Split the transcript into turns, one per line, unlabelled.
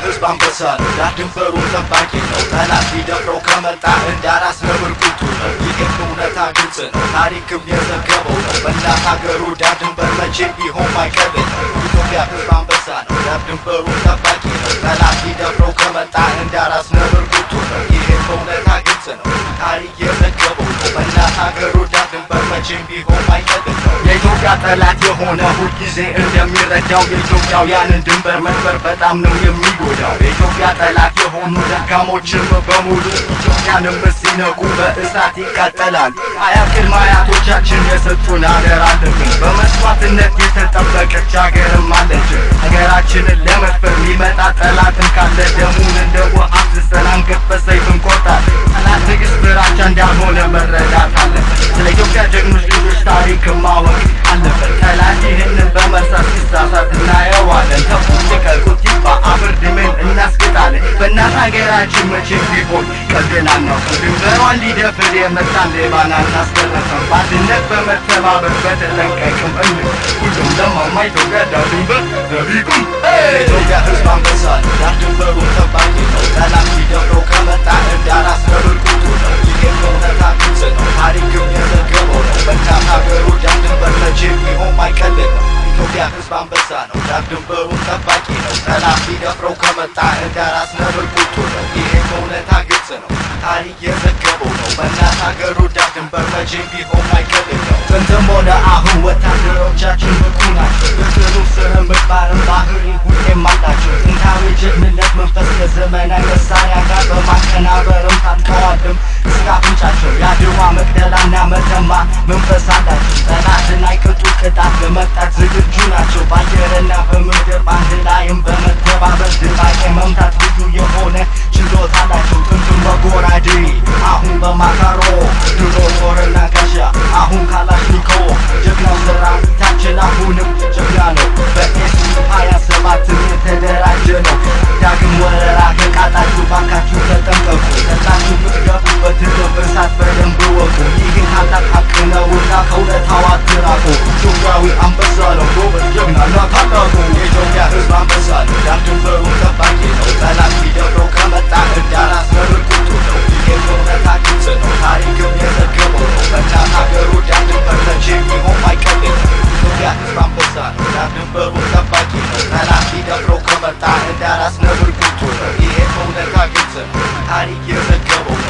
ሕዝብ አንበሳ ነው። ዳር ድንበሩን ጠባቂ ነው። ጠላት ሊደፍረው ከመጣ እንዳራስ ነብር ቁጡ ነው። ይህም እውነታ ግልጽ ነው። ታሪክም የዘገበው ነው። በእናት ሀገሩ ዳር ድንበር መቼ ቢሆን ማይቀር ነው። ኢትዮጵያ ሕዝብ አንበሳ ነው። ዳር ድንበሩን ጠባቂ ነው። ጠላት ሊደፍረው ከመጣ እንዳራስ ነብር ቁጡ ነው። ይህም እውነታ ግልጽ ነው። ታሪክ የዘገበው ነው። በእናት ሀገሩ ዳር ድንበር መቼም ቢሆን ማይቀር ነው። የኢትዮጵያ ጠላት የሆነ ሁልጊዜ እንደሚረዳው የኢትዮጵያውያንን ድንበር መስበር በጣም ነው የሚጎዳው። የኢትዮጵያ ጠላት የሆኑ ደካሞችም በሙሉ ኢትዮጵያንም ሲነኩ በእሳት ይቃጠላል። አያት ቅድመ አያቶቻችን የሰጡን አገር አለብን። በመስዋዕትነት የተጠበቀች ሀገርም አለችን። ሀገራችንን ለመድፈር የሚመጣ ጠላትን ካለ ደሙን እንደ ውሃ አፍስሰን አንገት በሰይፍ እንቆርጣለን። ጠላት ትዕግስት ፍራቻ እንዳልሆነ መረዳት አለበት። ስለ ኢትዮጵያ ጀግኖች ልጆች ታሪክ ማወቅ አለበት። ጠላት ይህንን በመርሳት ሲሳሳት እናየዋለን። ተፉት ልቀቁት ይባ አፈር ድሜን እናስግጣለን። በእናት ሀገራችን መቼም ቢሆን ቀልድን አናውቅም። ድንበሯን ሊደፍር የመጣን ሌባን አናስገረፍም። በአንድነት በመተባበር በተጠንቀቅም እን ሁሉም ለማማ ኢትዮጵያ ዳር ድንበር ዘቢቁም ኢትዮጵያ ሕዝብ አንበሳ ነው። ዳር ድንበሩን ጠባቂ ነው። ጠላት ሊደፍረው ከመጣ እንዳራስ ነብር ቁጡ ነው። ይህም እውነታ ግልጽ ነው። ታሪክም የዘገበው ነው። በእናት ሀገሩ ዳር ድንበር መቼም ቢሆን ማይቀልል ነው። ኢትዮጵያ ሕዝብ አንበሳ ነው። ዳር ድንበሩን ጠባቂ ነው። ጠላት ሊደፍረው ከመጣ እንዳራስ ነብር ቁጡ ነው። ይህም እውነታ ግልጽ ነው። ታሪክ የዘገበው ነው። በእናት ሀገሩ ዳር ድንበር መቼም ቢሆን ማይቀልል ነው። ጥንትም ሆነ አሁን ወታደሮቻችን ብቁ ናቸው። የጥሩ ስነ ምግባርን ባህሪ ሁሌም አላቸው። ጥንታዊ ጀግንነት መንፈስ ከዘመናዊ መሳሪያ ጋር በማቀናበርም ታጥቀዋልም እስከ አፍንጫቸው። የአድዋ መቅደላና መተማ መንፈስ አላቸው። ጠላትን አይቀጡ ቅጣት ለመቅጣት ዝግጁ ናቸው። በአየርና በምድር በአንድ ላይም በመተባበር ድባቄ መምታት ልዩ የሆነ ችሎታ አላቸው። ጥንትም በጎራዴ አሁን በማካሮ ድሮ ጦርና ጋሻ አሁን ካላሽኒኮቭ ጀግናው ሰራዊታችን አሁንም ጀግና ነው። በኤሱ ሀያ ሰባትም የተደራጀ ነው። ዳግም ወረራ ከቃጣችሁ ባካችሁ ተጠንቀቁ። ጠላችሁ ምትገቡበት እሳት በደንብ ወቁ። ይህን ታላቅ ሀቅ ነውና ከእውነታው አትራቁ። ኢትዮጵያዊ አንበሳ ነው ጎበዝ ጀግናና ታላቁ የኢትዮጵያ ሕዝብ አንበሳ ነው። ዳር ድንበሩን ጠባቂ ነው። ጠላት ሊደፍረው ከመጣ እንዳራስ ነብር ቁጡ ነው። ይህም እውነታ ግልጽ ነው። ታሪክም የዘገበው ነው። በእናት ሀገሩ ዳር ድንበር መቼም ቢሆን ማይቀልል ነው። ኢትዮጵያ ሕዝብ አንበሳ ነው። ዳር ድንበሩን ጠባቂ ነው። ጠላት ሊደፍረው ከመጣ እንዳራስ ነብር ቁጡ ነው። ይህም እውነታ ግልጽ ነው። ታሪክ የዘገበው ነው።